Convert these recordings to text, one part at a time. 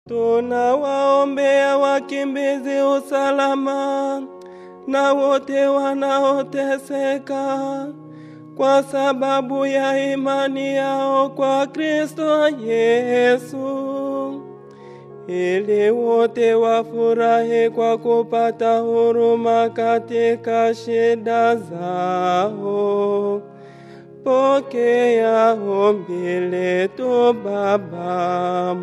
Tunawaombea wakimbizi usalama na wote wanaoteseka kwa sababu ya imani yao kwa Kristo Yesu, ili wote wafurahi kwa kupata huruma katika shida zao. Pokea ombi letu Baba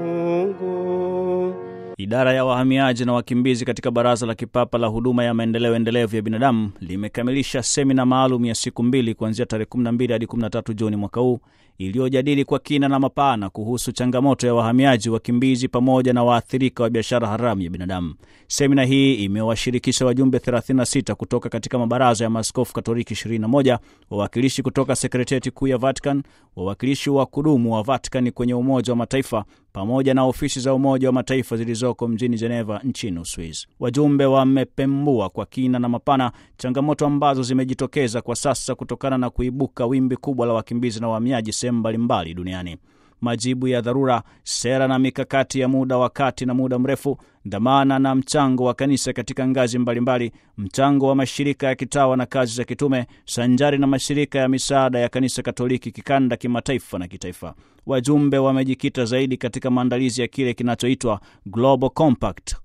Mungu. Idara ya wahamiaji na wakimbizi katika Baraza la Kipapa la Huduma ya Maendeleo Endelevu ya Binadamu limekamilisha semina maalum ya siku mbili kuanzia tarehe 12 hadi 13 Juni mwaka huu iliyojadili kwa kina na mapana kuhusu changamoto ya wahamiaji, wakimbizi pamoja na waathirika wa biashara haramu ya binadamu. Semina hii imewashirikisha wajumbe 36 kutoka katika mabaraza ya maaskofu Katoliki 21, wawakilishi kutoka sekretarieti kuu ya Vatican, wawakilishi wa kudumu wa Vatican kwenye Umoja wa Mataifa pamoja na ofisi za Umoja wa Mataifa zilizoko mjini Geneva nchini Uswizi. Wajumbe wamepembua kwa kina na mapana changamoto ambazo zimejitokeza kwa sasa kutokana na kuibuka wimbi kubwa la wakimbizi na wahamiaji sehemu mbalimbali duniani. Majibu ya dharura, sera na mikakati ya muda wa kati na muda mrefu, dhamana na mchango wa kanisa katika ngazi mbalimbali, mchango wa mashirika ya kitawa na kazi za kitume, sanjari na mashirika ya misaada ya kanisa Katoliki kikanda, kimataifa na kitaifa. Wajumbe wamejikita zaidi katika maandalizi ya kile kinachoitwa Global Compact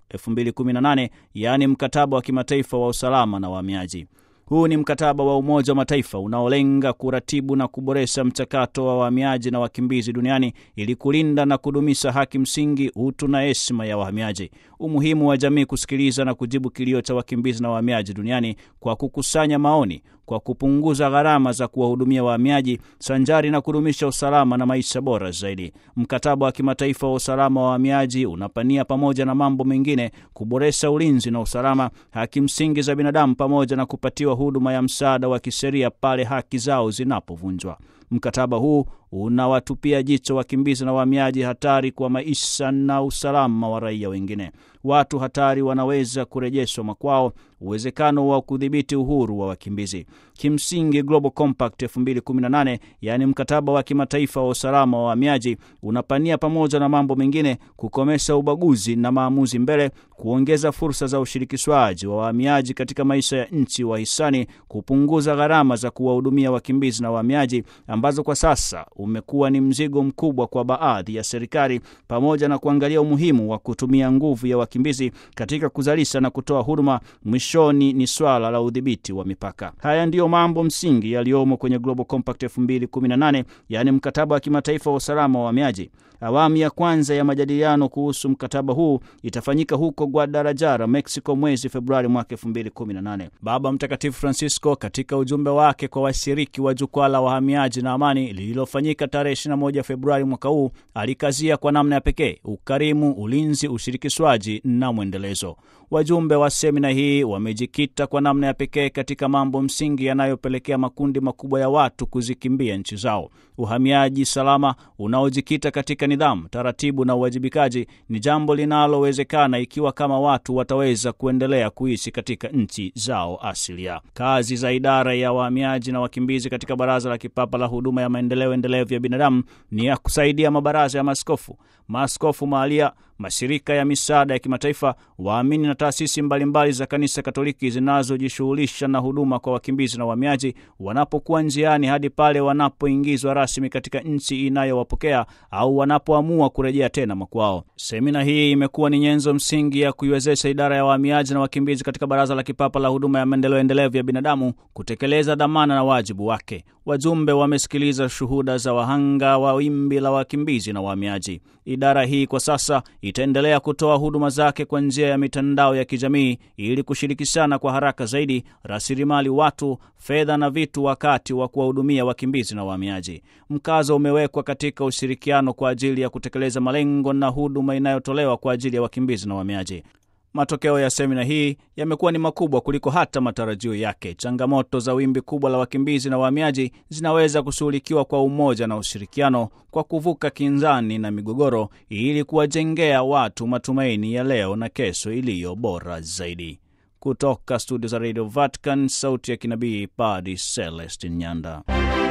2018 yaani mkataba wa kimataifa wa usalama na wahamiaji. Huu ni mkataba wa Umoja wa Mataifa unaolenga kuratibu na kuboresha mchakato wa wahamiaji na wakimbizi duniani ili kulinda na kudumisha haki msingi, utu na heshima ya wahamiaji. Umuhimu wa jamii kusikiliza na kujibu kilio cha wakimbizi na wahamiaji duniani kwa kukusanya maoni, kwa kupunguza gharama za kuwahudumia wahamiaji sanjari na kudumisha usalama na maisha bora zaidi. Mkataba wa kimataifa wa usalama wa wahamiaji unapania pamoja na mambo mengine kuboresha ulinzi na usalama, haki msingi za binadamu, pamoja na kupatiwa huduma ya msaada wa kisheria pale haki zao zinapovunjwa. Mkataba huu unawatupia jicho wakimbizi na wahamiaji hatari kwa maisha na usalama wa raia wengine. Watu hatari wanaweza kurejeshwa makwao, uwezekano wa kudhibiti uhuru wa wakimbizi. Kimsingi, Global Compact 2018 yaani mkataba wa kimataifa wa usalama wa wahamiaji unapania pamoja na mambo mengine kukomesha ubaguzi na maamuzi mbele, kuongeza fursa za ushirikishwaji wa wahamiaji katika maisha ya nchi wahisani, kupunguza gharama za kuwahudumia wakimbizi na wahamiaji ambazo kwa sasa umekuwa ni mzigo mkubwa kwa baadhi ya serikali, pamoja na kuangalia umuhimu wa kutumia nguvu ya wakimbizi katika kuzalisha na kutoa huduma. Mwishoni ni swala la udhibiti wa mipaka. Haya ndiyo mambo msingi yaliyomo kwenye Global Compact 2018 yaani mkataba wa kimataifa wa usalama wa wahamiaji. Awamu ya kwanza ya majadiliano kuhusu mkataba huu itafanyika huko Guadalajara, Mexico, mwezi Februari mwaka 2018. Baba Mtakatifu Francisco katika ujumbe wake kwa washiriki wa jukwaa la wahamiaji na amani lililofanyika tarehe 21 Februari mwaka huu alikazia kwa namna ya pekee ukarimu, ulinzi, ushirikishwaji na mwendelezo. Wajumbe wa semina hii wamejikita kwa namna ya pekee katika mambo msingi yanayopelekea makundi makubwa ya watu kuzikimbia nchi zao. Uhamiaji salama unaojikita katika nidhamu, taratibu na uwajibikaji ni jambo linalowezekana ikiwa kama watu wataweza kuendelea kuishi katika nchi zao asilia. Kazi za idara ya wahamiaji na wakimbizi katika Baraza la Kipapa la Huduma ya Maendeleo Endelevu ya Binadamu ni ya kusaidia mabaraza ya maaskofu, maaskofu mahalia, mashirika ya misaada ya kimataifa, waamini na taasisi mbalimbali za Kanisa Katoliki zinazojishughulisha na huduma kwa wakimbizi na wahamiaji wanapokuwa njiani hadi pale wanapoingizwa rasmi katika nchi inayowapokea au wanapoamua kurejea tena makwao. Semina hii imekuwa ni nyenzo msingi ya kuiwezesha idara ya wahamiaji na wakimbizi katika Baraza la Kipapa la Huduma ya Maendeleo Endelevu ya Binadamu kutekeleza dhamana na wajibu wake. Wajumbe wamesikiliza shuhuda za wahanga wa wimbi la wakimbizi na wahamiaji. Idara hii kwa sasa itaendelea kutoa huduma zake kwa njia ya mitandao ya kijamii ili kushirikishana kwa haraka zaidi rasilimali watu, fedha na vitu wakati wa kuwahudumia wakimbizi na wahamiaji. Mkazo umewekwa katika ushirikiano kwa ajili ya kutekeleza malengo na huduma inayotolewa kwa ajili ya wakimbizi na wahamiaji. Matokeo ya semina hii yamekuwa ni makubwa kuliko hata matarajio yake. Changamoto za wimbi kubwa la wakimbizi na wahamiaji zinaweza kushughulikiwa kwa umoja na ushirikiano, kwa kuvuka kinzani na migogoro, ili kuwajengea watu matumaini ya leo na kesho iliyo bora zaidi. Kutoka studio za Radio Vatican, sauti ya kinabii, Padre Celestin Nyanda.